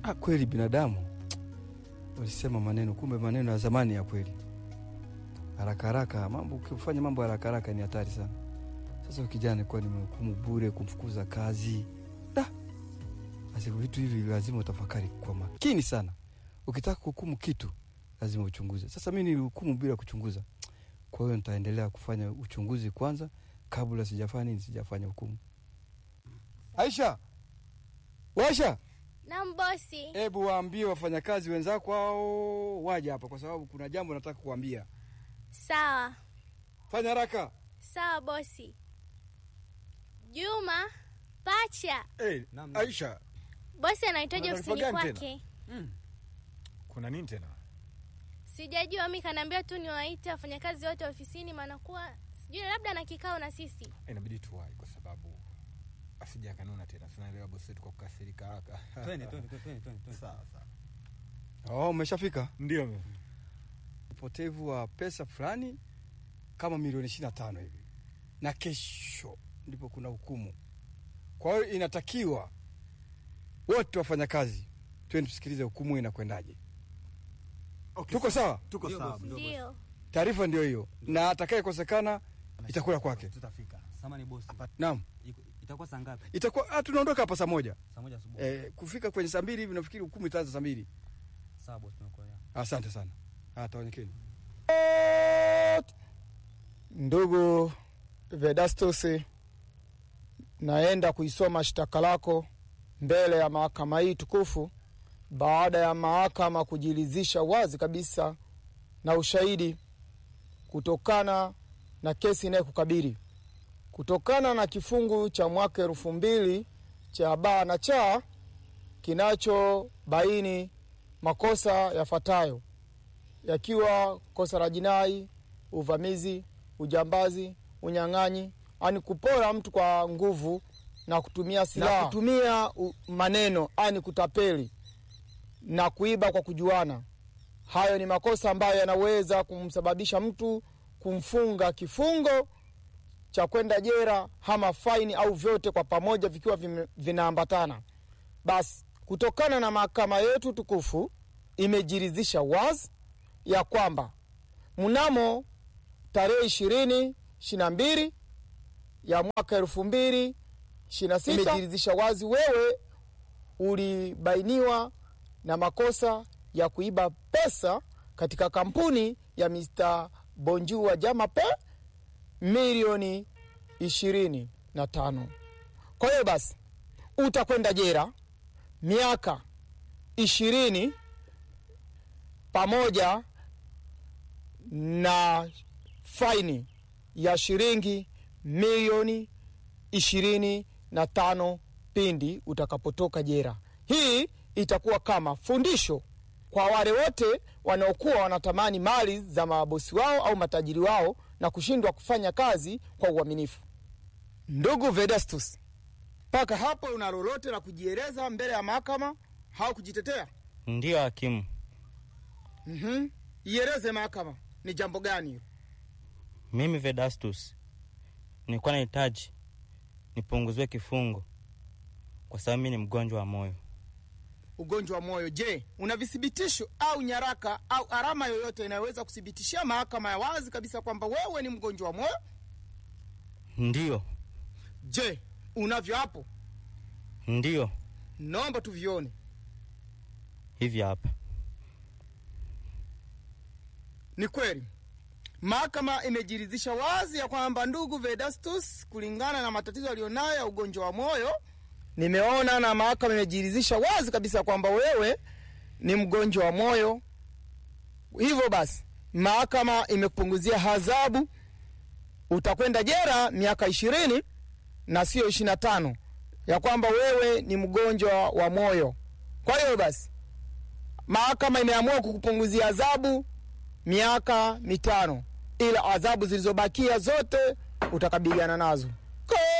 ah, kweli binadamu ulisema maneno, kumbe maneno ya zamani ya kweli. Haraka haraka mambo, ukifanya mambo haraka haraka ni hatari sana. Sasa kijana kuwa nimehukumu bure, kumfukuza kazi da. Basi vitu hivi lazima utafakari kwa makini sana. Ukitaka kuhukumu kitu lazima uchunguze. Sasa mi nilihukumu bila kuchunguza, kwa hiyo nitaendelea kufanya uchunguzi kwanza kabla sijafanya nini, sijafanya hukumu. Aisha, Waisha, Naam bosi. hebu waambie wafanyakazi wenzako hao waje hapa, kwa sababu kuna jambo nataka kuambia. Sawa Fanya haraka. sawa bosi. Juma pacha, Hey, Naam, naam. Aisha, bosi anahitaji Kuna ofisini taarifa gani kwake. kuna nini tena Sijajua, mi kanaambia tu niwaite wafanyakazi wote ofisini, maana kuwa sijui labda na kikao na sisi. inabidi tuwai kwa sababu asija kanuna tena sinaelewa bosi wetu kwa kukasirika haraka Twende, twende, twende, twende, twende. sawa sawa oh, umeshafika. ndio Upotevu wa pesa fulani kama milioni ishirini na tano hivi, na kesho ndipo kuna hukumu. Kwa hiyo inatakiwa wote wafanyakazi twende tusikilize hukumu inakwendaje. Tuko sawa? Tuko Ndio, sawa. bosi. ndio, bosi. Ndio Taarifa ndio hiyo, na atakayekosekana itakula kwake. Tutafika. Samani bosi. Naam, Iko- Itakuwa saa ngapi? itakuwa ah, tunaondoka hapa saa moja. Saa moja asubuhi. Eh, kufika kwenye saa mbili hivi nafikiri hukumu itaanza saa mbili. Sawa bosi, tunakuelewa. Asante sana. Ah, tawanyekeni. Ndugu Vedastus, naenda kuisoma shtaka lako mbele ya mahakama hii tukufu baada ya mahakama kujiridhisha wazi kabisa na ushahidi kutokana na kesi inayokukabili kutokana na kifungu cha mwaka elfu mbili cha baa na cha kinachobaini makosa yafuatayo yakiwa kosa la jinai, uvamizi, ujambazi, unyang'anyi, ani kupora mtu kwa nguvu na kutumia silaha, na kutumia u- maneno, ani kutapeli na kuiba kwa kujuana. Hayo ni makosa ambayo yanaweza kumsababisha mtu kumfunga kifungo cha kwenda jera ama faini au vyote kwa pamoja vikiwa vime- vinaambatana. Basi kutokana na mahakama yetu tukufu imejiridhisha wazi ya kwamba mnamo tarehe ishirini ishiri na mbili ya mwaka elfu mbili ishiri na sita imejiridhisha wazi wewe ulibainiwa na makosa ya kuiba pesa katika kampuni ya Mr. Bonju wa Jamape milioni ishirini na tano. Kwa hiyo basi utakwenda jera miaka ishirini pamoja na faini ya shilingi milioni ishirini na tano pindi utakapotoka jera. Hii itakuwa kama fundisho kwa wale wote wanaokuwa wanatamani mali za mabosi wao au matajiri wao na kushindwa kufanya kazi kwa uaminifu. Ndugu Vedastus, mpaka hapo una lolote la kujieleza mbele ya mahakama au kujitetea? Ndiyo hakimu, Mhm. Ieleze mahakama ni jambo gani hilo? mimi Vedastus nilikuwa nahitaji nipunguziwe kifungo kwa sababu mimi ni mgonjwa wa moyo. Ugonjwa wa moyo. Je, una vithibitisho au nyaraka au alama yoyote inayoweza kuthibitishia mahakama ya wazi kabisa kwamba wewe ni mgonjwa wa moyo? Ndiyo, Je, unavyo hapo? ndiyo, Naomba tuvione. hivi hapa. Ni kweli mahakama imejiridhisha wazi ya kwamba ndugu Vedastus, kulingana na matatizo aliyonayo ya ugonjwa wa moyo, nimeona na mahakama imejiridhisha wazi kabisa kwamba wewe ni mgonjwa wa moyo. Hivyo basi, mahakama imekupunguzia adhabu, utakwenda jera miaka ishirini na sio ishirini na tano ya kwamba wewe ni mgonjwa wa moyo. Kwa hiyo basi, mahakama imeamua kukupunguzia adhabu miaka mitano, ila adhabu zilizobakia zote utakabiliana nazo. Ko-